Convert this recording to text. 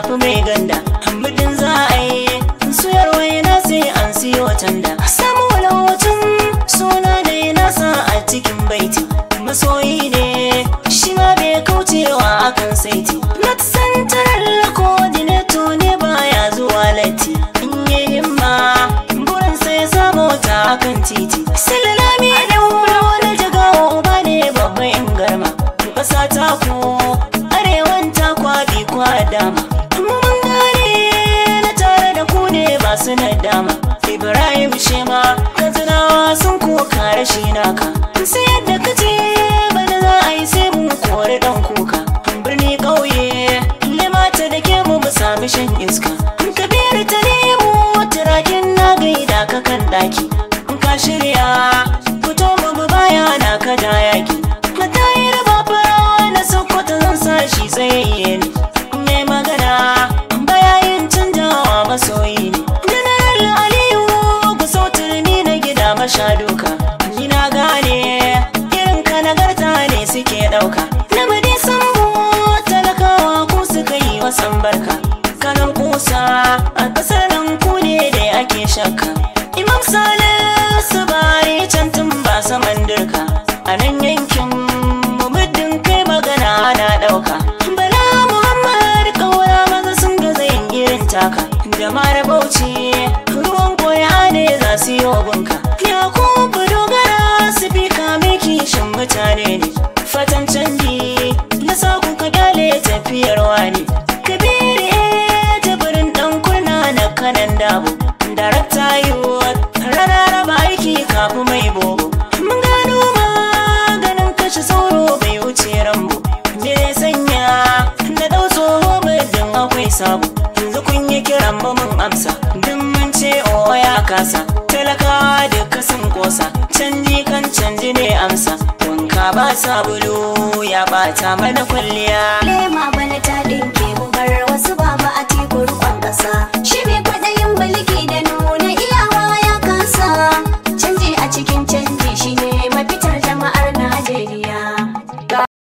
fi mai ganda muddin za a yi suyar waina sai an siyo tanda samu walawacin suna da ya nasa a cikin baiti masoyi ne shi ma bai kaucewa akan saiti not central coordinator ne baya zuwa latti in yi himma burin sai samu ta akan titi sillalami da wuro na jagawa uba ne babban in garma ƙasa ta ku arewan ta kwabi kwa dama mun gane na tare da ku ne ba su na dama ibrahim shema katsinawa sun koka rashi naka sai yadda ka ce bana za a yi sai mun kori dan kuka birni ƙauye limata da ke mu mu sami shan iska kabiru ta nemo turakin na gaida ka kan daki in ka shirya fito mu bi baya na ka da yaki na tayar ba fara na sokoto zan sa shi tsayayye ne mai magana bayayin canjawa masoyi ne general aliyu ku sautar ni na gida masha duka ni na gane irin ka nagarta ne suke ɗauka na madi sambo talakawa ku suka yi wasan barka kanan kusa a ƙasar nan ku ne da ake shakka imam salisu bari can tun ba saman dirka a nan yankin mu muddin kai magana ana ɗauka bala muhammad kawara maza sun gaza yin irin taka jama'ar bauchi ruwan koya ne za su yi bunka yakubu dogara su fi kame kishin mutane ne fatan canji na sa ku ka kyale tafiyar wani kabiru eh jabirin dan kurna na kanan dabo darakta yiwuwa rana raba aiki kafin mai bobo mun gano maganin kashe sauro bai wuce rambo me zai sanya na dau tsoho muddin akwai sabo yanzu kun yi kiran ba mun amsa duk mun ce o ya kasa talakawa duka sun kosa canji kan canji ne amsa wanka ba sabulu ya bata mana kwalliya lema bana ta ɗinke mu bar wasu baba a teku rukon ƙasa shi